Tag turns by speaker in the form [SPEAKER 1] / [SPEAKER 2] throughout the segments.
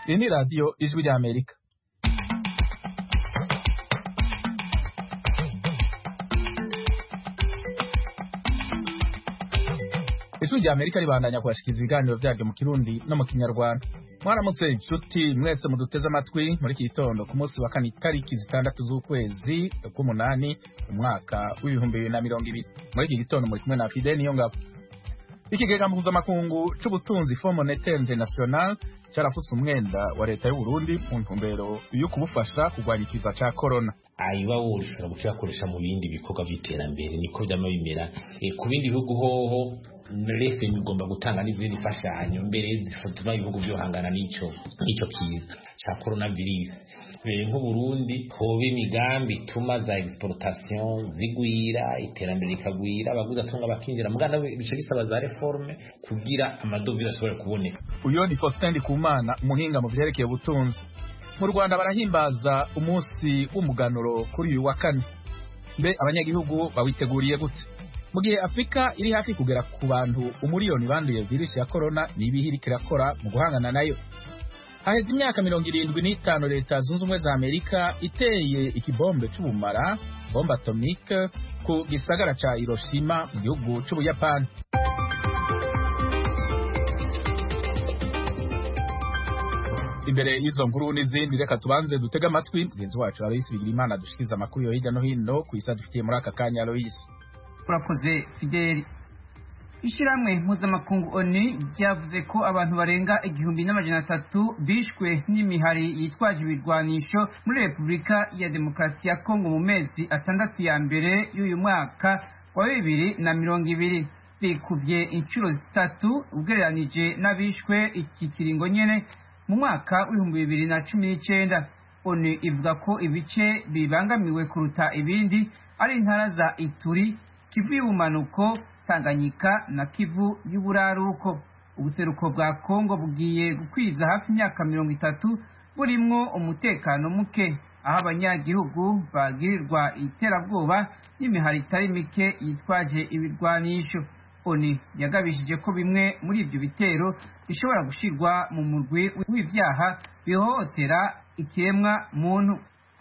[SPEAKER 1] Iyi ni radiyo ijwi ry'Amerika ijwi ry'Amerika ribandanya kubashikiriza ibiganiro byaryo mu kirundi no mu kinyarwanda mwaramutse inshuti mwese muduteze amatwi muri iki gitondo ku munsi wa kane itariki zitandatu z'ukwezi k'umunani umwaka w'ibihumbi bibiri na mirongo ibiri muri iki gitondo muri kumwe na Fidel Niyongabo ikigega mpuzamakungu c'ubutunzi Fond Monetaire International carafuse umwenda wa leta y'u Burundi mu ntumbero yo kubufasha kurwanya ikiza ca corona
[SPEAKER 2] ayiba woshobora kuyakoresha mu bindi bikorwa vy'iterambere niko vyama bimera e, ku bindi bihugu hoho refe igomba gutanga n'izindi mfashanyo mbere zituma ibihugu byohangana n'ico n'ico kiza ca coronavirus nk'uburundi hoba imigambi ituma za exportation zigwira iterambere rikagwira abaguzi atunga bakinjira muganda bice bisaba za reforme kugira amadovize ashobore kuboneka
[SPEAKER 1] uyo ni Faustin Ndikumana umuhinga mu vyerekeye ubutunzi mu Rwanda barahimbaza umunsi w'umuganuro kuri uyu wa kane mbe abanyagihugu bawiteguriye gute mu gihe Afrika iri hafi kugera ku bantu umuriyoni banduye virusi ya corona nibihe iriko irakora mu guhangana nayo haheze imyaka mirongo irindwi n'itanu leta zunze ubumwe za amerika iteye ikibombe c'ubumara bombe atomike ku gisagara ca hiroshima mu gihugu c'ubuyapani imbere y'izo nkuru n'izindi reka tubanze dutege amatwi mugenzi wacu aloyisi bigirimana dushikiriza amakuru yo hirya no hino ku isi adufitiye muri aka kanya aloyisi
[SPEAKER 3] urakoze fideli ishyirahamwe mpuzamakungu oni ryavuze ko abantu barenga igihumbi n'amajana atatu bishwe n'imihari yitwaje ibirwanisho muri repubulika ya demokarasi ya kongo mu mezi atandatu ya mbere y'uyu mwaka wa bibiri na mirongo ibiri bikubye inshuro zitatu ugereranije n'abishwe iki kiringo nyene mu mwaka w'ibihumbi bibiri na cumi n'icenda oni ivuga ko ibice bibangamiwe kuruta ibindi ari intara za ituri kivu y'ubumanuko tanganyika na kivu y'uburaruko ubuseruko bwa kongo bugiye gukwiza hafi imyaka mirongo itatu burimwo umutekano muke aho abanyagihugu bagirirwa iterabwoba n'imihari itari mike yitwaje ibirwanisho oni yagabishije ko bimwe muri ibyo bitero bishobora gushirwa mu murwi w'ivyaha bihohotera ikiremwa muntu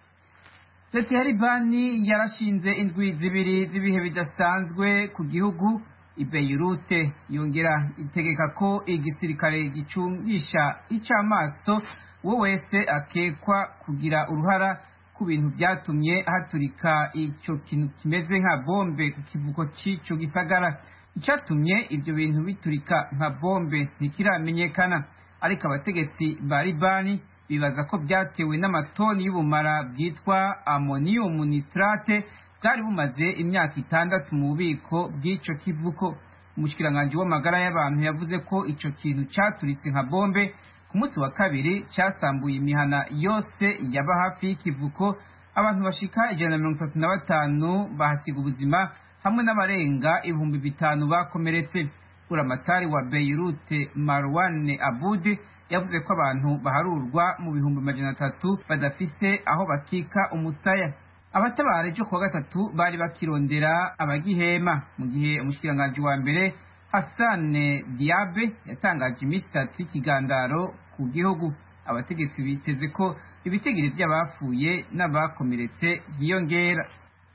[SPEAKER 3] leta ya libani yarashinze indwi zibiri z'ibihe bidasanzwe ku gihugu ibeyirute yongera itegeka ko igisirikare gicungisha icamaso uwo wese akekwa kugira uruhara ku bintu byatumye haturika ico kintu kimeze nka bombe ku kivuko c'ico gisagara icatumye ivyo bintu biturika nka bombe ntikiramenyekana ariko abategetsi ba libani bibaza ko byatewe n'amatoni y'ubumara bwitwa ammonium nitrate bwari bumaze imyaka itandatu mu bubiko bw'ico kivuko umushikiranganji w'amagara y'abantu yavuze ko ico kintu caturitse nka bombe ku munsi wa kabiri casambuye imihana yose yaba hafi y'ikivuko abantu bashika ijana na mirongo itatu na batanu bahasiga ubuzima hamwe n'abarenga ibihumbi bitanu bakomeretse buramatari wa beirute marwane abudi yavuze ko abantu baharurwa mu bihumbi amajana atatu badafise aho bakika umusaya abatabara ejo kuwa gatatu bari bakirondera abagihema mu gihe umushikiranganji wa mbere hasane diabe yatangaje iminsi itatu y'ikigandaro ku gihugu abategetsi biteze ko ibitigiri vy'abapfuye n'abakomeretse vyiyongera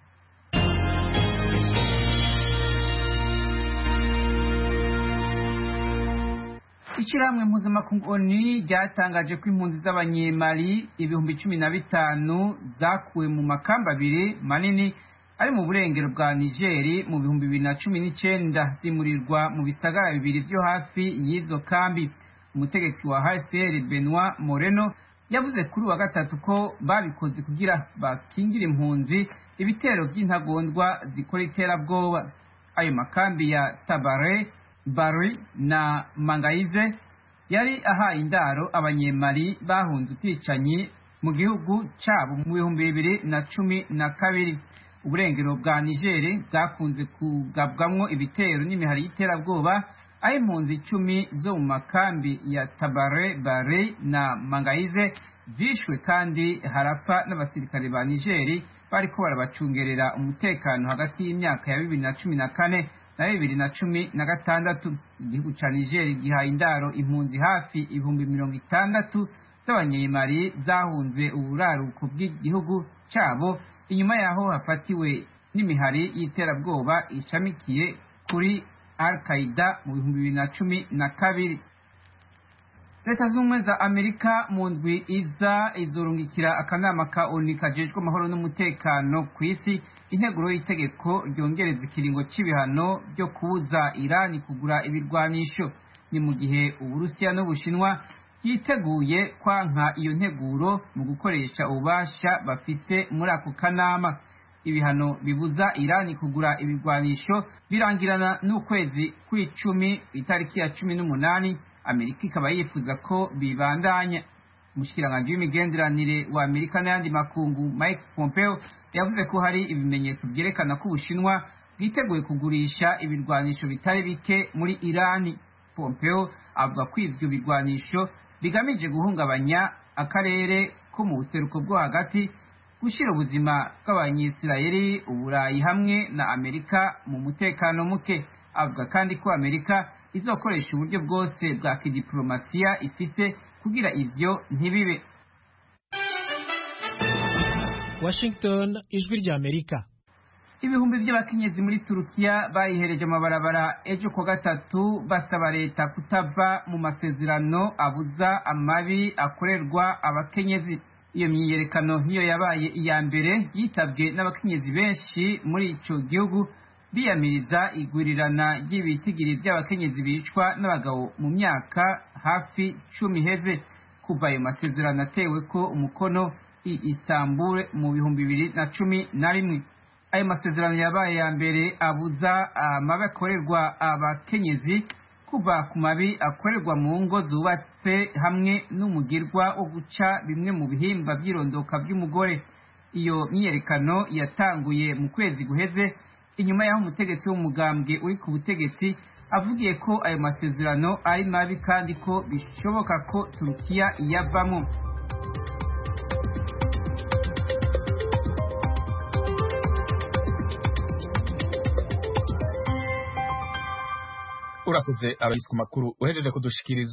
[SPEAKER 3] ishyirahamwe mpuzamakungu oni ryatangaje ko impunzi z'abanyemali ibihumbi cumi na bitanu zakuwe mu makamba abiri manini ari mu burengero bwa nigeri mu bihumbi bibiri na cumi n'icenda zimurirwa mu bisagara bibiri vyo hafi y'izo kambi umutegetsi wa hcr benoit moreno yavuze kuri wa gatatu ko babikoze kugira bakingire impunzi ibitero by'intagondwa zikora iterabwoba ayo makambi ya tabare bari na mangaize yari ahaye indaro abanyemari bahunze ubwicanyi mu gihugu cabo mu bihumbi bibiri na cumi na kabiri uburengero bwa nigeri bwakunze kugabwamwo ibitero n'imihari y'iterabwoba aho impunzi icumi zo mu makambi ya tabare bare na mangaize zishwe kandi harapfa n'abasirikare ba nigeri bariko barabacungerera umutekano hagati y'imyaka ya bibiri na cumi na kane na bibiri na cumi na gatandatu igihugu ca nigeri gihaye indaro impunzi hafi ibihumbi mirongo itandatu z'abanyemari zahunze uburaruko bw'igihugu cyabo inyuma yaho hafatiwe n'imihari y'iterabwoba ishamikiye kuri al qaida mu bihumbi bibiri na cumi na kabiri leta z'ubumwe za amerika mu ndwi iza izorungikira akanama ka oni kajejwe amahoro n'umutekano ku isi integuro y'itegeko ryongereza ikiringo c'ibihano byo kubuza irani kugura ibirwanisho ni mu gihe uburusiya n'ubushinwa yiteguye kwanka iyo nteguro mu gukoresha ububasha bafise muri ako kanama ibihano bibuza irani kugura ibirwanisho birangirana n'ukwezi kw'icumi itariki ya cumi n'umunani amerika ikaba yifuza ko bibandanya umushikiranganji w'imigenderanire wa amerika n'ayandi makungu mike pompeo yavuze ko hari ibimenyetso byerekana ko ubushinwa bwiteguye kugurisha ibirwanisho bitari bike muri irani pompeo avuga ko ivyo birwanisho bigamije guhungabanya akarere ko mu buseruko bwo hagati gushyira ubuzima bw'abanyisirayeli uburayi hamwe na amerika mu mutekano muke avuga kandi ko amerika izokoresha uburyo bwose bwa kidiplomasiya ifise kugira ivyo ntibibe
[SPEAKER 4] washington ijwi rya amerika
[SPEAKER 3] ibihumbi by'abakenyezi muri turukiya bayihereje amabarabara ejo kuwa gatatu basaba leta kutava mu masezerano abuza amabi akorerwa abakenyezi iyo myiyerekano nk'iyo yabaye iya mbere yitabwe n'abakenyezi benshi muri ico gihugu biyamiriza igwirirana ry'ibitigiri by'abakenyezi bicwa n'abagabo mu myaka hafi cumi iheze kuva ayo masezerano atewe ko umukono i Istanbul mu bihumbi bibiri na cumi na rimwe ayo masezerano yabaye ya mbere abuza amabi akorerwa abakenyezi kuva ku mabi akorerwa mu ngo zubatse hamwe n'umugirwa wo guca bimwe mu bihimba by'irondoka by'umugore iyo myiyerekano yatanguye mu kwezi guheze inyuma y'aho umutegetsi w'umugambwe uri ku butegetsi avugiye ko ayo masezerano ari mabi kandi ko bishoboka ko turukiya iyavamo
[SPEAKER 1] urakoze abayisi ku makuru uhejeje kudushikiriza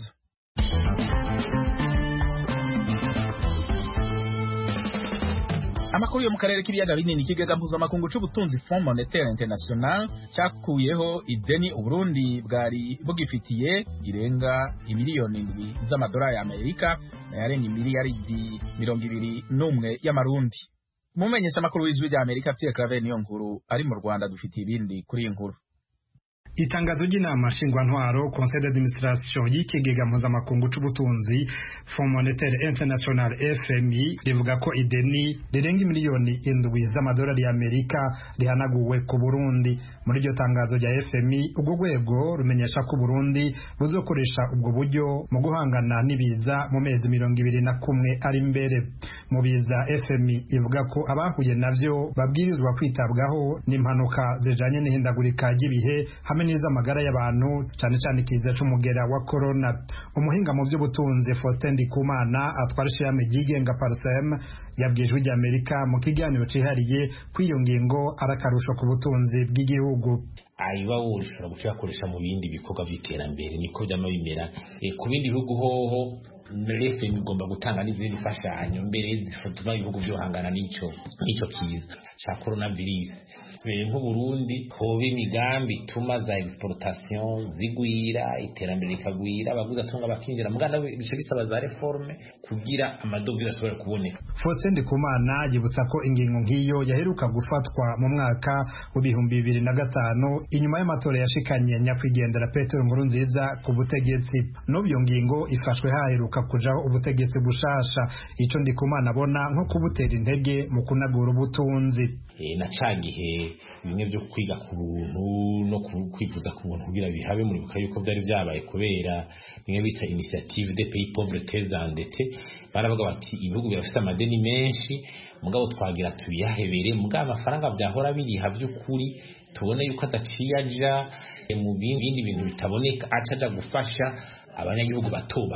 [SPEAKER 1] amakuru yo mu karere k'ibiyaga binini ikigega mpuzamakungu c'ubutunzi fond monetaire international cakuyeho ideni uburundi bwari bugifitiye irenga imiliyoni indwi z'amadolari y'amerika nayarenga imiliyaridi mirongo ibiri n'umwe y'amarundi umumenyesha amakuru w'ijwi rya amerika pierre claver niyo nkuru ari mu rwanda dufitiye ibindi kuri iyi nkuru
[SPEAKER 5] itangazo ry'inama nshingwantwaro conseil d'administration y'ikigega mpuzamakungu c'ubutunzi fond monetaire international fmi rivuga ko ideni rirenga miliyoni indwi z'amadolari y'amerika rihanaguwe ku burundi muri iryo tangazo rya fmi ubwo rwego rumenyesha ko uburundi buzokoresha ubwo buryo mu guhangana n'ibiza mu mezi mirongo ibiri na kumwe ari imbere mu biza fmi ivuga ko abahuye navyo babwirizwa kwitabwaho n'impanuka zijanye n'ihindagurika ry'ibihe hamwe n'iz'amagara y'abantu cyane cyane ikiza c'umugera wa corona umuhinga mu by'ubutunzi Faustin Ndikumana atwara ishirahamwe ryigenga Parsem yabwiye ijwi ry'Amerika mu kiganiro cihariye kw'iyo ngingo arakarusho ku butunzi bw'igihugu
[SPEAKER 2] ayiba woshobora gucakoresha mu bindi bikorwa by'iterambere niko byama bimera e, ku bindi bihugu hoho refe igomba gutanga n'izindi mfashanyo mbere zituma ibihugu byohangana n'ico n'ico kiza ca coronavirus nk'uburundi hoba imigambi ituma za exportation zigwira iterambere rikagwira abaguzi atunga bakinjira muganda bice bisaba za reforme kugira amadovire ashobora kuboneka
[SPEAKER 5] Faustin Ndikumana yibutsa ko ingingo nk'iyo yaheruka gufatwa mu mwaka w'ibihumbi bibiri na gatanu inyuma y'amatora yashikanye nyakwigendera Petero Nkurunziza ku butegetsi n'ubyo ngingo ifashwe haheruka kujaho ubutegetsi bushasha ico Ndikumana abona nko kubutera intege mu kunagura ubutunzi
[SPEAKER 2] na ca gihe bimwe byo kwiga ku buntu no kwivuza ku buntu kugira bihabe muribuka yuko byari byabaye kubera bimwe bita initiative de pays pauvres très endettés baravuga bati ibihugu birafite amadeni menshi mugabo twagira tubiyahebere mugabo amafaranga byahora biriha by'ukuri tubone yuko adaciye aja mu bindi bintu bitaboneka aca aja gufasha abanyagihugu bato bato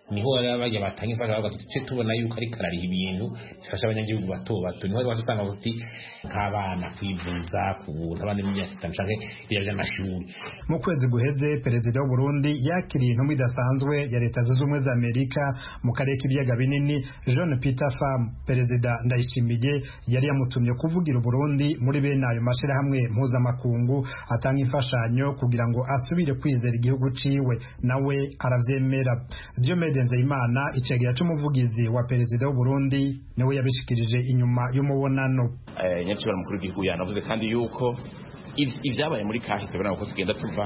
[SPEAKER 2] niho bajya batanga imfasha bavuga tuce tubona yuko ariko arariha ibintu bifasha abanyagihugu bato bato niho rwose usanga uti nk'abana kwivuza ku buntu abana b'imyaka itanu canke ibya by'amashuri
[SPEAKER 5] mu kwezi guheze perezida w'u Burundi yakiriye intumwa idasanzwe ya leta zunze ubumwe za Amerika mu karere k'ibiyaga binini John Peter Pham perezida Ndayishimiye yari yamutumye kuvugira Burundi muri bene ayo mashirahamwe mpuzamakungu atanga imfashanyo kugira ngo asubire kwizera igihugu ciwe nawe aravyemera Diomede Nzeyimana icegera c'umuvugizi wa perezida w'u Burundi niwe yabishikirije inyuma y'umubonano
[SPEAKER 6] eh nyakibara mukuru w'igihugu yanavuze kandi yuko ibyabaye muri kahise bana ko tugenda tuva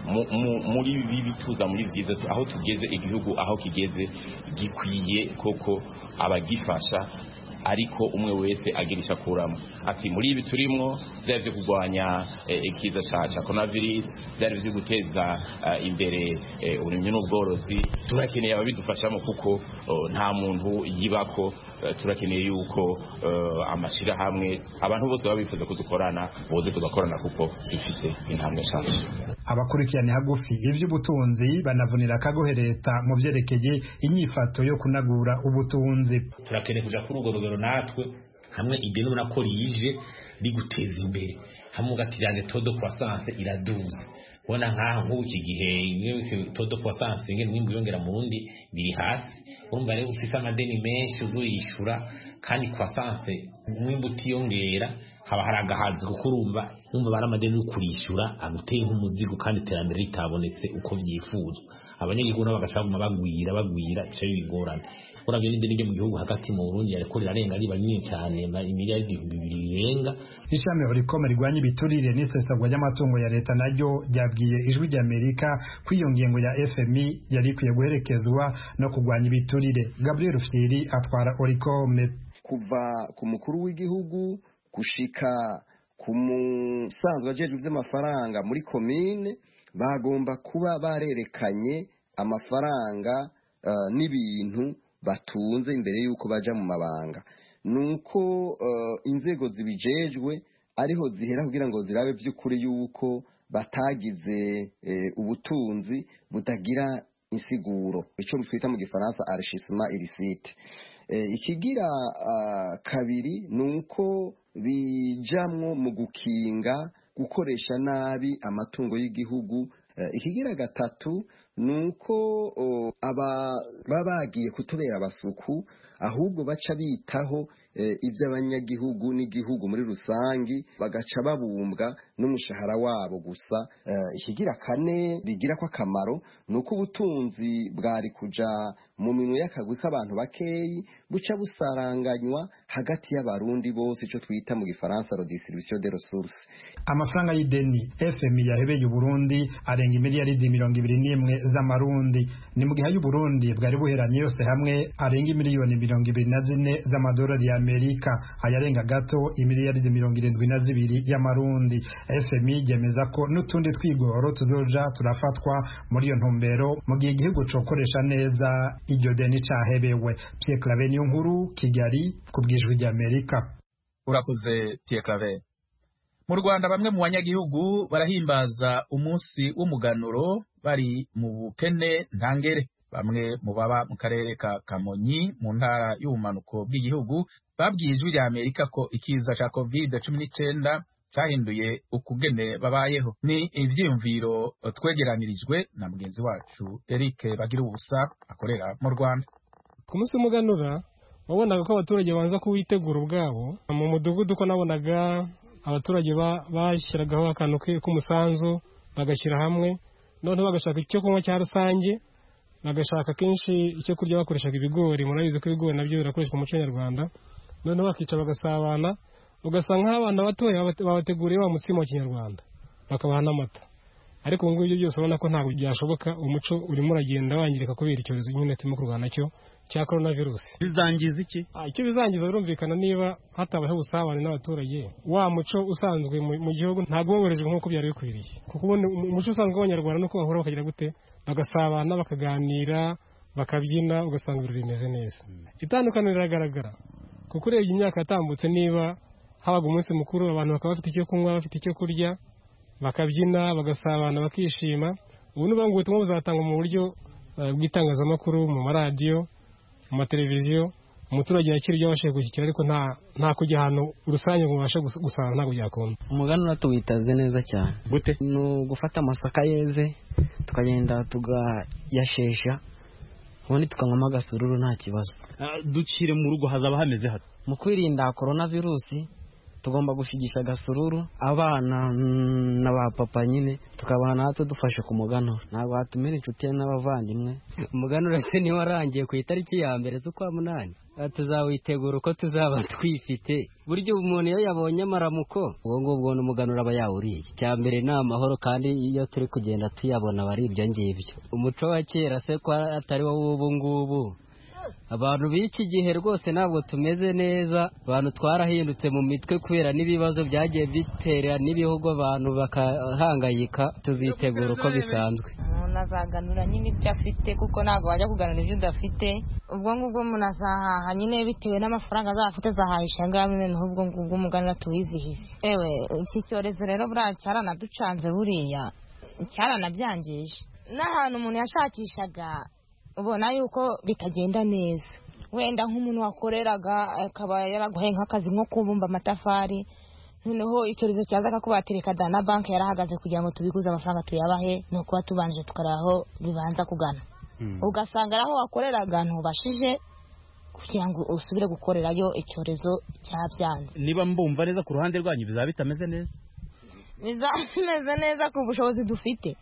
[SPEAKER 6] muri bibi tuza muri byiza aho tugeze igihugu aho kigeze gikwiye koko abagifasha ariko umwe wese agirisha kuramo ati muri ibi turimo byari byo kurwanya ikiza cya coronavirus byari byo guteza imbere uburimyi n'ubworozi turakeneye ababidufashamo kuko nta muntu yibako turakeneye yuko amashyirahamwe abantu bose baba bifuza ko dukorana boze tugakorana kuko dufite intambwe nshyashya
[SPEAKER 5] abakurikirana hagufi iby'ubutunzi banavunira akagohe leta mu byerekeye inyifato yo kunagura ubutunzi
[SPEAKER 2] turakeneye kuja kuri urwo rugero natwe hamwe ideni ubona ko rije riguteza imbere hamwe ugatiranje todo croissance iraduza ubona nk'aha nk'ubu iki gihe todo croissance ngene umwimbu yongera mu rundi biri hasi urumva rero ufise amadeni menshi uzoyishura kandi croissance umwimbu utiyongera haba hari agahazi kuko urumva urumva bari amadeni yo kurishyura aguteye nk'umuzigo kandi iterambere ritabonetse uko vyifuzwa abanyagihugu nabo bagaca baguma bagwira bagwira bica bibigorana uravye n'ideni ryo mu gihugu hagati mu Burundi yariko rirarenga riba rinini cyane imiliyaridi ibihumbi bibiri birenga
[SPEAKER 5] ishami orikome rirwanya ibiturire n'isesagwa ry'amatungo ya leta naryo ryabwiye ijwi ry'amerika ko iyo ngingo ya fmi yari ikwiye guherekezwa no kurwanya ibiturire gabriel fyiri atwara orikome
[SPEAKER 7] kuva ku mukuru w'igihugu gushika ku musanzwe ajejwe ivy'amafaranga muri komine bagomba kuba barerekanye amafaranga uh, n'ibintu batunze imbere y'uko baja mu mabanga nuko uh, inzego zibijejwe ariho zihera kugira ngo zirabe by'ukuri yuko batagize eh, ubutunzi butagira insiguro ico twita mu gifaransa enrichissement illicite eh, ikigira uh, kabiri nuko bijamwo mu gukinga gukoresha nabi amatungo y'igihugu ikigira gatatu ni uko baba bagiye kutubera abasuku ahubwo baca bitaho iby'abanyagihugu n'igihugu muri rusange bagaca babumbwa n'umushahara wabo gusa ikigira kane bigira ko akamaro ni uko ubutunzi bwari kuja mu minwe y'akagwi k'abantu bakeyi buca busaranganywa hagati y'abarundi bose icyo twita mu gifaransa redistribution de ressources
[SPEAKER 5] amafaranga y'ideni fmi yahebeye uburundi arenga imiliyaridi mirongo ibiri n'imwe z'amarundi ni mu gihe y'uburundi bwari buheranye yose hamwe arenga imiliyoni mirongo ibiri na zine z'amadolari y'amerika ayarenga gato imiliyaridi mirongo irindwi na zibiri y'amarundi fmi yemeza ko n'utundi twigoro tuzoja turafatwa muri iyo ntumbero mu gihe igihugu cokoresha neza iryo deni cahebewe pierre clave niyo nkuru kigali ku bwijwi ry'amerika
[SPEAKER 1] urakoze pierre clave mu rwanda bamwe mu banyagihugu barahimbaza umunsi w'umuganuro bari mu bukene ntangere bamwe mu baba mu karere ka kamonyi mu ntara y'ubumanuko bw'igihugu babwiye ijwi rya amerika ko ikiza cya covid cumi n'icyenda cyahinduye ukugene babayeho ni ivyiyumviro twegeranirijwe na mugenzi wacu eric bagira ubusa akorera mu rwanda
[SPEAKER 8] ku munsi w'umuganura wabonaga ko abaturage banza kuwitegura ubwabo mu mudugudu ko nabonaga abaturage bashyiragaho akantu k'umusanzu bagashyira hamwe noneho bagashaka icyo kunywa cya rusange bagashaka kenshi icyo kurya bakoreshaga ibigori murabizi ko ibigori nabyo birakoreshwa mu muco nyarwanda noneho bakica bagasabana ugasanga nk'abana batoya babateguriye wa mutsima wa kinyarwanda bakabaha n'amata ariko ubu ngubu ibyo byose ubona ko ntabwo byashoboka umuco urimo uragenda wangirika kubera icyorezo nyine turimo kurwana nacyo cya korona virusi
[SPEAKER 9] bizangiza iki
[SPEAKER 8] icyo bizangiza birumvikana niba hatabayeho ubusabane n'abaturage wa muco usanzwe mu gihugu ntabwo woherejwe nk'uko byari bikwiriye kuko ubundi umuco usanzwe w'abanyarwanda nuko bahura bakagira gute bagasabana bakaganira bakabyina ugasanga ibirori bimeze neza itandukaniro riragaragara kuko urebye imyaka yatambutse niba habaga umunsi mukuru abantu bakaba bafite icyo kunywa bafite icyo kurya bakabyina bagasabana bakishima ubu ni ubutumwa buzatangwa mu buryo bw'itangazamakuru mu maradiyo mu mateleviziyo umuturage yakira ibyo abashije gushyikira ariko nta kujya ahantu rusange ngo ubashe gusanga ntabwo byakunda
[SPEAKER 9] umuganura tuwitaze neza cyane
[SPEAKER 10] gute
[SPEAKER 9] ni ugufata amasaka yeze tukagenda tugayashesha ubundi tukanywamo agasururu nta kibazo
[SPEAKER 10] ducire mu rugo hazaba hameze hano
[SPEAKER 9] mu kwirinda korona virusi tugomba gushigisha agasururu abana na ba papa nyine tukabaha natwe dufashe ku muganura ntabwo watumira inshuti n'abavandimwe umuganura se niba warangiye ku itariki ya mbere z'ukwa munani tuzawitegura uko tuzaba twifite buryo umuntu iyo yabonye amaramuko ubwo ngubwo n'umuganura aba yawuriye icya mbere ni amahoro kandi iyo turi kugenda tuyabona aba ari ibyo ngibyo umuco wa kera se ko atari wo w'ubu ngubu abantu b'iki gihe rwose ntabwo tumeze neza abantu twarahindutse mu mitwe kubera n'ibibazo byagiye bitera n'ibihugu abantu bakahangayika tuzitegura uko bisanzwe
[SPEAKER 11] umuntu azaganura nyine ibyo afite kuko ntabwo wajya kuganura ibyo udafite ubwo ngubwo umuntu azahaha nyine bitewe n'amafaranga azaba afite azahahisha ngaho noneho ubwo ngubwo umuganura tuwizihize ewe iki cyorezo rero buriya cyaranaducanze buriya cyaranabyangije n'ahantu umuntu yashakishaga ubona yuko bitagenda neza wenda nk'umuntu wakoreraga akaba yaraguhaye nk'akazi nko kubumba amatafari noneho icyorezo cyaza akakubatereka da na banki yarahagaze kugira ngo tubikuze amafaranga tuyabahe ni ukuba tubanje tukareba aho bibanza kugana ugasanga aho wakoreraga ntubashije kugira ngo usubire gukorerayo icyorezo cyabyanze
[SPEAKER 10] niba mbumva neza ku ruhande rwanyu bizaba bitameze neza
[SPEAKER 11] bizaba bimeze neza ku bushobozi dufite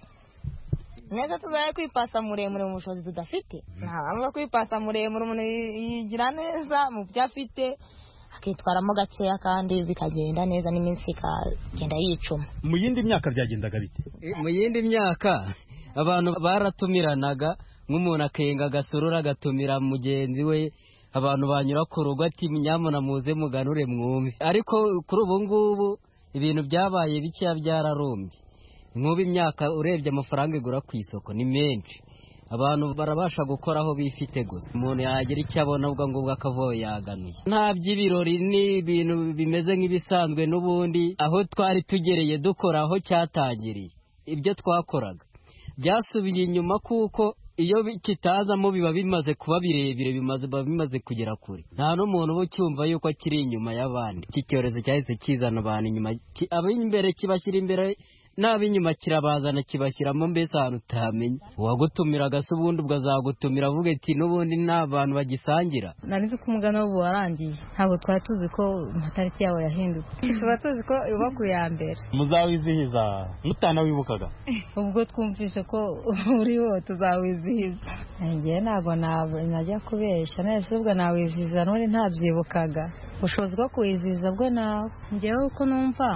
[SPEAKER 11] neza tuzaye kwipasa muremure mu bushobozi tudafite nta mpamvu yo kwipasa muremure umuntu yigira neza mu byo afite akitwaramo gakeya kandi bikagenda neza n'iminsi ikagenda yicuma
[SPEAKER 10] mu yindi myaka byagendaga bite
[SPEAKER 9] mu yindi myaka abantu baratumiranaga nk'umuntu akenga agasurura agatumira mugenzi we abantu banyura ku rugo ati nyamuna muze muganure mwumve ariko kuri ubu ngubu ibintu byabaye bikeya byararumbye nk'ubu imyaka urebye amafaranga igura ku isoko ni menshi abantu barabasha gukora aho bifite gusa umuntu yagira icyo abona ubwo ngubwo akavuga yaganuye nta by'ibirori ni ibintu bimeze nk'ibisanzwe n'ubundi aho twari tugereye dukora aho cyatangiriye ibyo twakoraga byasubiye inyuma kuko iyo kitazamo biba bimaze kuba birebire bimaze biba bimaze kugera kure nta n'umuntu uba ucyumva yuko kiri inyuma y'abandi iki cyorezo cyahise kizana abantu inyuma ab'imbere kibashyira imbere n'ab'inyuma kirabazana kibashyiramo mbese ahantu utamenya uwagutumiraga se ubundi ubwo azagutumira avuga ati n'ubundi nta bantu bagisangira
[SPEAKER 11] nari nzi ko umugana w'ubu warangiye ntabwo twari tuzi ko amatariki yawo yahindutse tuba tuzi ko uba ku ya mbere
[SPEAKER 10] muzawizihiza mutanawibukaga
[SPEAKER 11] ubwo twumvise ko uriho tuzawizihiza
[SPEAKER 12] ngewe ntabwo najya kubeshya nese ubwo nawizihiza n'ubundi ntabyibukaga ubushobozi bwo kuwizihiza bwo nawe ngewe uko numva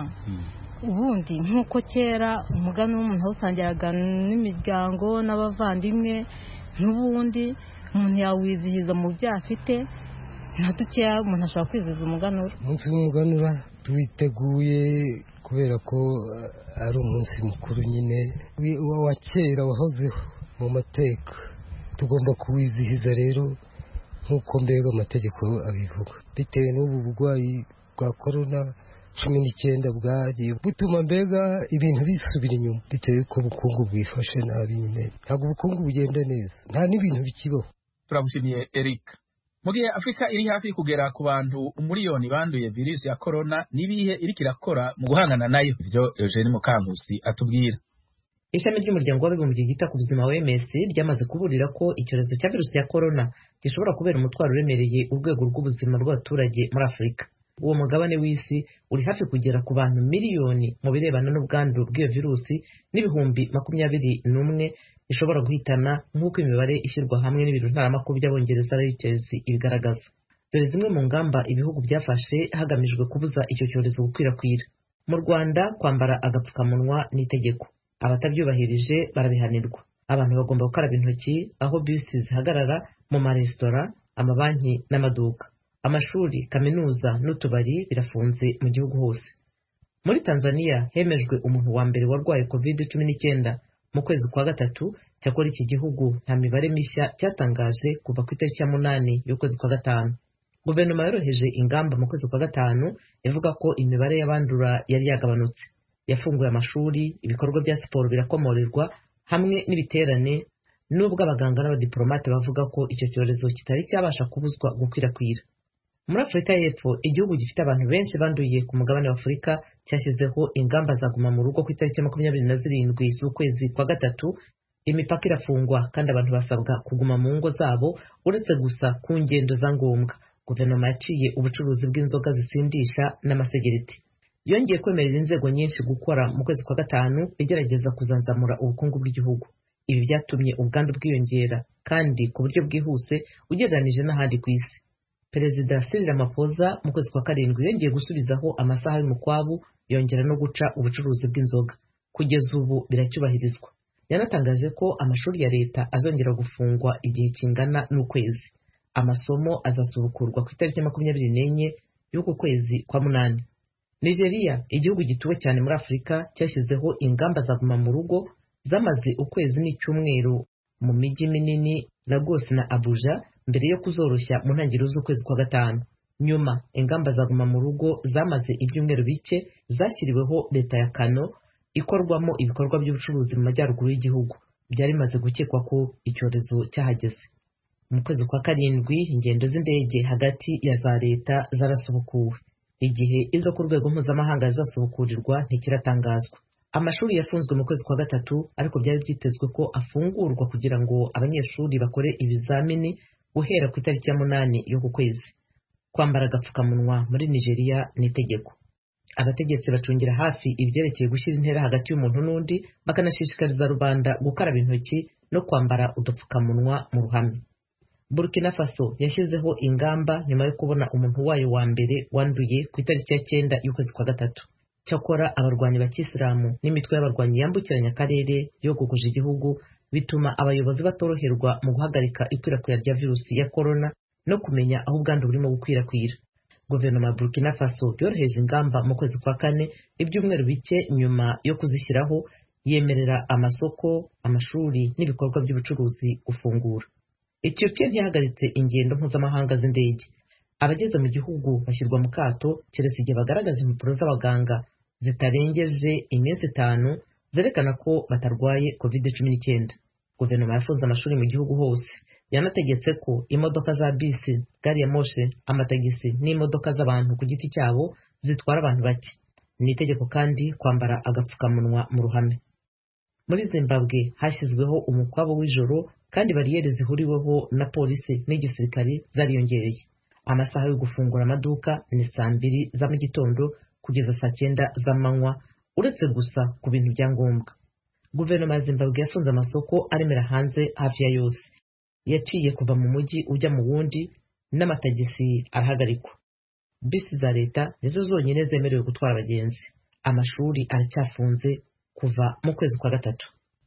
[SPEAKER 12] ubundi nk'uko kera umugani w'umuntu awusangiraga n'imiryango n'abavandimwe n'ubundi umuntu yawizihiza mu byo afite nka dukeya umuntu ashobora kwizihiza umuganura
[SPEAKER 13] umunsi w'umuganura tuwiteguye kubera ko ari umunsi mukuru nyine wa kera wahozeho mu mateka tugomba kuwizihiza rero nk'uko mbega amategeko abivuga bitewe n'ubu burwayi bwa korona cumi n'icyenda bwagiye butuma mbega ibintu bisubira inyuma bitewe ko ubukungu bwifashe nabi nyine ntabwo ubukungu bugenda neza nta n'ibintu bikibaho
[SPEAKER 1] turabushimiye eric mu gihe afurika iri hafi kugera ku bantu umuriyoni banduye virusi ya korona n'ibihe iriko irakora mu guhangana nayo ibyo eugene mukankusi atubwira
[SPEAKER 14] ishami ry'umuryango w'abibumbye ryita ku buzima wms ryamaze kuburira ko icyorezo cya virusi ya korona gishobora kubera umutwaro uremereye urwego rw'ubuzima bw'abaturage muri afurika uwo mugabane w'isi uri hafi kugera ku bantu miliyoni mu birebana n'ubwandu bw'iyo virusi n'ibihumbi makumyabiri n'umwe ishobora guhitana nk'uko imibare ishyirwa hamwe n'ibintu ntaramakuru by'abongereza Reuters ibigaragaza dore zimwe mu ngamba ibihugu byafashe hagamijwe kubuza icyo cyorezo gukwirakwira mu rwanda kwambara agapfukamunwa n'itegeko abatabyubahirije barabihanirwa abantu bagomba gukaraba intoki aho bisi zihagarara mu maresitora amabanki n'amaduka amashuri kaminuza n'utubari birafunze mu gihugu hose muri tanzania hemejwe umuntu wa mbere warwaye covid cumi n'icyenda mu kwezi kwa gatatu cyakora iki gihugu nta mibare mishya cyatangaje kuva ku itariki ya munani y'ukwezi kwa gatanu guverinoma yoroheje ingamba mu kwezi kwa gatanu ivuga ko imibare y'abandura yari yagabanutse yafunguye amashuri ibikorwa bya siporo birakomorerwa hamwe n'ibiterane nubwo abaganga n'abadiplomate bavuga ko icyo cyorezo kitari cyabasha kubuzwa gukwirakwira muri afurika y'epfo igihugu gifite abantu benshi banduye ku mugabane wa afurika cyashyizeho ingamba zaguma mu rugo ku itariki ya makumyabiri na zirindwi z'ukwezi kwa gatatu imipaka irafungwa kandi abantu basabwa kuguma mu ngo zabo uretse gusa ku ngendo za ngombwa guverinoma yaciye ubucuruzi bw'inzoga zisindisha n'amasegereti yongeye kwemerera inzego nyinshi gukora mu kwezi kwa gatanu igerageza kuzanzamura ubukungu bw'igihugu ibi byatumye ubwandu bwiyongera kandi ku buryo bwihuse ugereranije n'ahandi ku isi perezida Cyril Ramaphosa mu kwezi kwa karindwi yongeye gusubizaho amasaha y'umukwabu yongera no guca ubucuruzi bw'inzoga kugeza ubu biracyubahirizwa yanatangaje ko amashuri ya leta azongera gufungwa igihe kingana n'ukwezi amasomo azasubukurwa ku itariki ya makumyabiri n'enye y'uku kwezi kwa munani nigeria igihugu gituwe cyane muri afurika cyashyizeho ingamba za guma mu rugo zamaze ukwezi n'icyumweru mu mijyi minini lagos na abuja mbere yo kuzoroshya mu ntangiriro z'ukwezi kwa gatanu nyuma ingamba za guma mu rugo zamaze ibyumweru bike zashyiriweho leta ya kano ikorwamo ibikorwa by'ubucuruzi mu majyaruguru y'igihugu byari bimaze gukekwa ko icyorezo cyahageze mu kwezi kwa karindwi ingendo z'indege hagati ya za leta zarasubukuwe igihe izo ku rwego mpuzamahanga zizasubukurirwa ntikiratangazwa amashuri yafunzwe mu kwezi kwa gatatu ariko byari byitezwe ko afungurwa kugira ngo abanyeshuri bakore ibizamini guhera ku itariki ya munani y'uku kwezi kwambara agapfukamunwa muri nigeria ni itegeko abategetsi bacungira hafi ibyerekeye gushyira intera hagati y'umuntu n'undi bakanashishikariza rubanda gukaraba intoki no kwambara udupfukamunwa mu ruhame burkina faso yashyizeho ingamba nyuma yo kubona umuntu wayo wa mbere wanduye ku itariki ya cyenda y'ukwezi kwa gatatu cyakora abarwanyi ba kisilamu n'imitwe y'abarwanyi yambukiranya akarere yogoguje igihugu bituma abayobozi batoroherwa mu guhagarika ikwirakwira rya virusi ya korona no kumenya aho ubwandu burimo gukwirakwira guverinoma ya burkina faso yoroheje ingamba mu kwezi kwa kane ibyumweru bike nyuma yo kuzishyiraho yemerera amasoko amashuri n'ibikorwa by'ubucuruzi gufungura etiyopiya ntiyahagaritse ingendo mpuzamahanga z'indege abageze mu gihugu bashyirwa mu kato keretse igihe bagaragaje impapuro z'abaganga zitarengeje iminsi itanu zerekana ko batarwaye covid cumi n'icyenda guverinoma yafunze amashuri mu gihugu hose yanategetse ko imodoka za bisi gari ya moshe amatagisi n'imodoka z'abantu ku giti cyabo zitwara abantu bake ni itegeko kandi kwambara agapfukamunwa mu ruhame muri zimbabwe hashyizweho umukwabo w'ijoro kandi bariyeri zihuriweho na polisi n'igisirikare zariyongereye amasaha yo gufungura amaduka ni saa mbiri za mu gitondo kugeza saa cyenda z'amanywa uretse gusa ku bintu bya ngombwa guverinoma ya zimbabwe yafunze amasoko aremera hanze hafi ya yose yaciye kuva mu mujyi ujya mu wundi n'amatagisi arahagarikwa bisi za leta nizo zonyine zemerewe gutwara abagenzi amashuri aracyafunze kuva mu kwezi kwa gatatu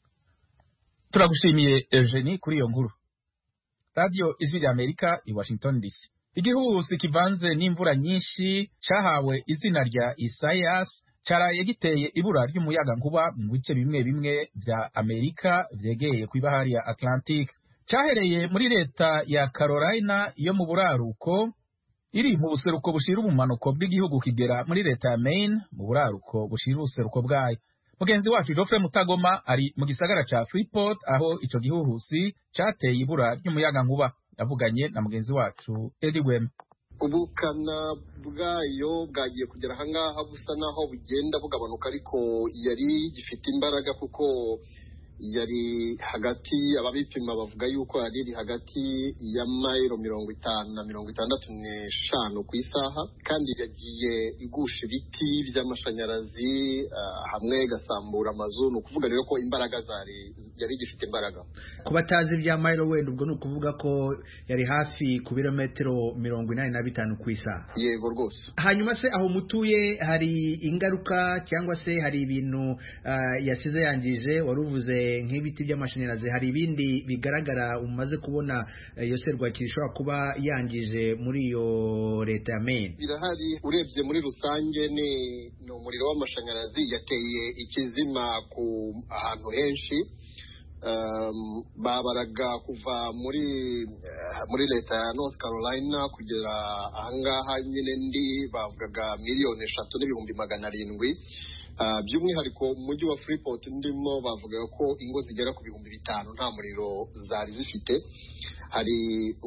[SPEAKER 1] turagushimiye Eugenie kuri iyo nkuru radiyo ijwi rya amerika i washington dc igihuhusi kivanze n'imvura nyinshi cyahawe izina rya isayas cyaraye giteye ibura ry'umuyaga nkuba mu bice bimwe bimwe bya amerika byegeye ku ibahari ya atlantique cyahereye muri leta ya carolina yo mu buraruko iri mu buseruko bushira ubumanuko bw'igihugu kigera muri leta ya maine mu buraruko bushira ubuseruko bwayo mugenzi wacu Geoffrey Mutagoma ari mu gisagara ca Freeport aho ico gihuhusi cateye ibura ry'umuyaga nkuba yavuganye na mugenzi wacu Eddie Wem
[SPEAKER 15] ubukana bwayo bwagiye kugera ahangaha busa naho bugenda bugabanuka ariko yari gifite imbaraga kuko yari hagati ababipima bavuga yuko yari iri hagati ya mayiro mirongo itanu na mirongo itandatu n'eshanu ku isaha kandi yagiye igusha ibiti by'amashanyarazi hamwe igasambura amazu ni ukuvuga rero ko imbaraga zari yari igifite imbaraga
[SPEAKER 16] ku batazi ibya mayiro wenda ubwo ni ukuvuga ko yari hafi ku birometero mirongo inani na bitanu ku isaha
[SPEAKER 15] yego rwose
[SPEAKER 16] hanyuma se aho mutuye hari ingaruka cyangwa se hari ibintu yasize yangije wari uvuze nk'ibiti by'amashanyarazi hari ibindi bigaragara umaze kubona iyo serwakira ishobora kuba yangije muri iyo leta ya Maine
[SPEAKER 15] birahari urebye muri rusange ni umuriro w'amashanyarazi yateye ikizima ku ahantu henshi babaraga kuva muri muri leta ya north carolina kugera ahangaha nyine ndi bavugaga miliyoni eshatu n'ibihumbi magana arindwi by'umwihariko mu mujyi wa freeport ndimo bavugaga ko ingo zigera ku bihumbi bitanu nta muriro zari zifite hari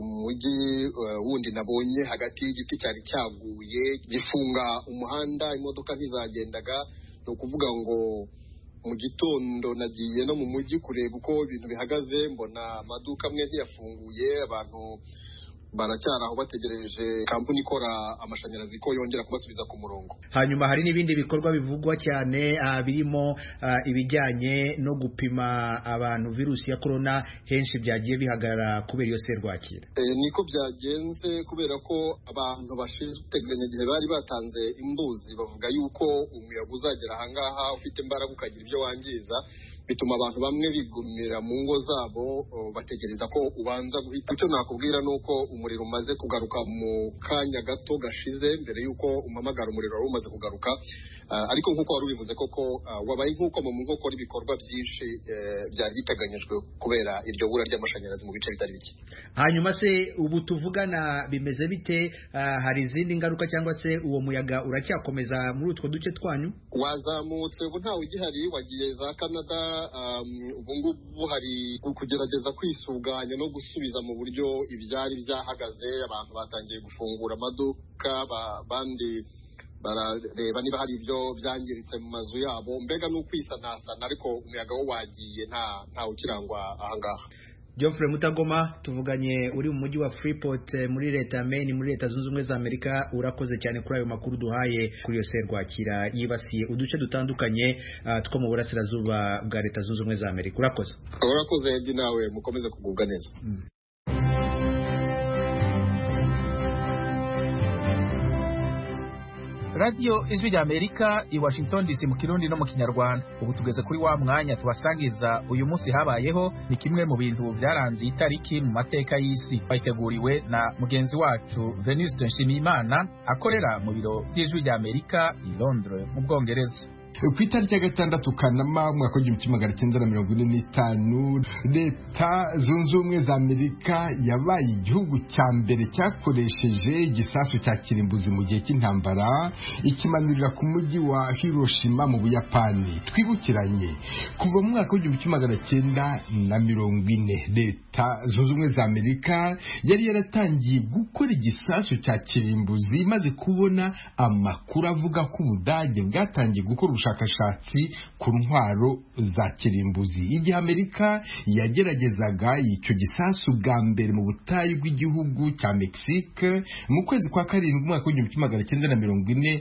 [SPEAKER 15] umujyi wundi nabonye hagati y'igiti cyari cyaguye gifunga umuhanda imodoka ntizagendaga ni ukuvuga ngo mu gitondo nagiye no mu mujyi kureba uko ibintu bihagaze mbona amaduka amwe ntiyafunguye abantu baracyari aho bategereje kampani ikora amashanyarazi ko yongera kubasubiza ku murongo
[SPEAKER 16] hanyuma hari n'ibindi bikorwa bivugwa cyane uh, birimo uh, ibijyanye no gupima abantu virusi ya korona henshi byagiye bihagarara kubera iyo serwakira
[SPEAKER 15] e, niko byagenze kubera ko abantu bashinzwe iteganyagihe bari batanze imbuzi bavuga yuko umuyaga uzagera ahangaha ufite imbaraga ukagira ibyo wangiza bituma abantu bamwe bigumira mu ngo zabo bategereza ko ubanza guhita icyo nakubwira ni uko umuriro umaze kugaruka mu kanya gato gashize mbere y'uko umamagara umuriro wari umaze kugaruka ariko nk'uko wari ubivuze koko wabaye nk'uko mu nkokora ibikorwa byinshi byari biteganyijwe kubera iryo bura ry'amashanyarazi mu bice bitari bike
[SPEAKER 16] hanyuma se ubu tuvugana bimeze bite hari izindi ngaruka cyangwa se uwo muyaga uracyakomeza muri utwo duce twanyu
[SPEAKER 15] wazamutse ubu ntawe ugihari wagiye za canada ubu ngubu hari kugerageza kwisuganya no gusubiza mu buryo ibyari byahagaze abantu batangiye gufungura amaduka abandi barareba niba hari ibyo byangiritse mu mazu yabo mbega ni ukwisanasana ariko umuyaga wo wagiye nta ukirangwa ahangaha
[SPEAKER 16] Geoffrey Mutagoma tuvuganye uri mu mujyi wa Freeport muri leta ya Maine muri leta zunze ubumwe za Amerika urakoze cyane kuri ayo makuru duhaye kuri iyo serwakira yibasiye uduce dutandukanye uh, two mu burasirazuba bwa leta zunze ubumwe za Amerika urakoze
[SPEAKER 15] urakoze Edi nawe mukomeze kugubwa neza mm.
[SPEAKER 1] radiyo ijwi rya amerika i washington dc mu kirundi no mu kinyarwanda ubu tugeze kuri wa mwanya tubasangiza uyu munsi habayeho ni kimwe mu bintu byaranze itariki mu mateka y'isi bayiteguriwe na mugenzi wacu venuste nshimiyimana akorera mu biro by'ijwi rya amerika i londres mu bwongereza
[SPEAKER 17] ku itariki ya gatandatu kanama umwaka w'igihumbi kimwe magana cyenda na mirongo ine n'itanu leta zunze ubumwe za amerika yabaye igihugu cya mbere cyakoresheje igisasu cya kirimbuzi mu gihe cy'intambara ikimanurira ku mujyi wa hiroshima mu buyapani twibukiranye kuva mu mwaka w'igihumbi kimwe magana cyenda na mirongo ine leta zunze ubumwe za amerika yari yaratangiye gukora igisasu cya kirimbuzi imaze kubona amakuru avuga ko ubudage bwatangiye gukora ubushakashatsi ku ntwaro za kirimbuzi igihe amerika yageragezaga icyo gisasu bwa mbere mu butayu bw'igihugu cya mexique mu kwezi kwa karindwi umwaka w'igihumbi kimwe magana cyenda na mirongo ine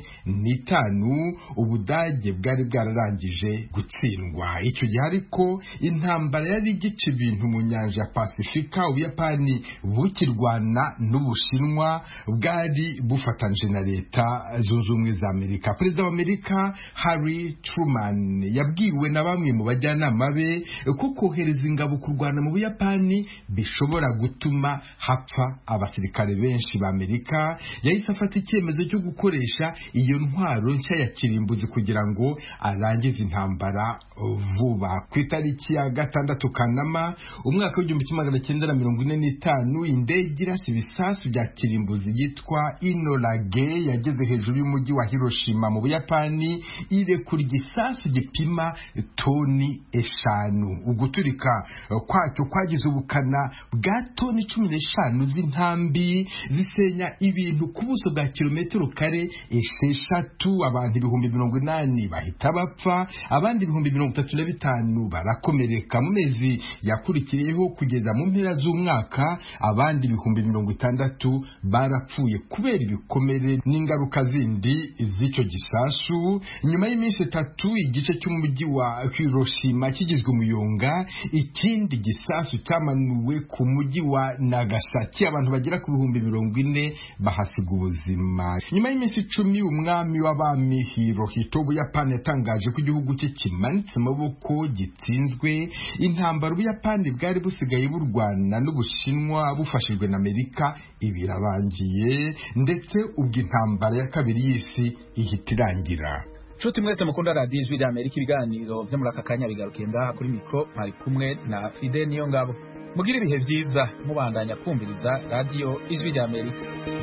[SPEAKER 17] n'itanu ubudage bwari bwararangije gutsindwa icyo gihe ariko intambara yari igice ibintu mu nyanja ya pasifika ubuyapani bukirwana n'ubushinwa bwari bufatanyije na leta zunze ubumwe za amerika perezida wa amerika harry Truman yabwiwe na bamwe mu bajyanama be ko kohereza ingabo kurwana mu buyapani bishobora gutuma hapfa abasirikare benshi ba amerika yahise afata icyemezo cyo gukoresha iyo ntwaro nshya ya kirimbuzi kugira ngo arangize intambara vuba ku itariki ya gatandatu kanama umwaka w'igihumbi kimwe magana cyenda na mirongo ine n'itanu indege irasa ibisasu bya kirimbuzi yitwa inorage yageze hejuru y'umujyi wa hiroshima mu buyapani irekura igisasu gipima toni eshanu uguturika kwacyo kwagize ubukana bwa toni cumi n'eshanu z'intambi zisenya ibintu ku buso bwa kilometero kare esheshatu abantu ibihumbi mirongo inani bahita bapfa abandi ibihumbi mirongo itatu na bitanu barakomereka mu mezi yakurikiyeho kugeza mu mpera z'umwaka abandi ibihumbi mirongo itandatu barapfuye kubera ibikomere n'ingaruka zindi z'icyo gisasu nyuma y'iminsi itatu igice cy'umujyi wa Hiroshima kigizwe umuyonga ikindi gisasu cyamanuwe ku mujyi wa Nagasaki abantu bagera ku bihumbi mirongo ine bahasiga ubuzima nyuma y'iminsi icumi umwami w'abami Hirohito Ubuyapani yatangaje ko igihugu cye kimanitse amaboko gitsinzwe intambara Ubuyapani bwari busigaye burwana n'Ubushinwa bufashijwe na Amerika ibirabangiye ndetse ubwo intambara ya kabiri y'isi ihita irangira
[SPEAKER 1] nshuti mwese mukunda radiyo ijwi rya amerika ibiganiro byo muri aka kanya bigarukiye ngaha kuri mikoro mwari kumwe na fide niyo ngabo mugire ibihe byiza mubandanya kumviriza radiyo ijwi rya amerika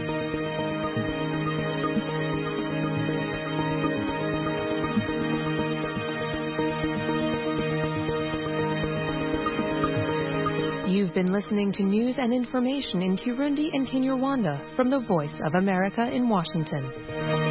[SPEAKER 18] You've been listening to news and information in Kirundi and Kinyarwanda from the Voice of America in Washington.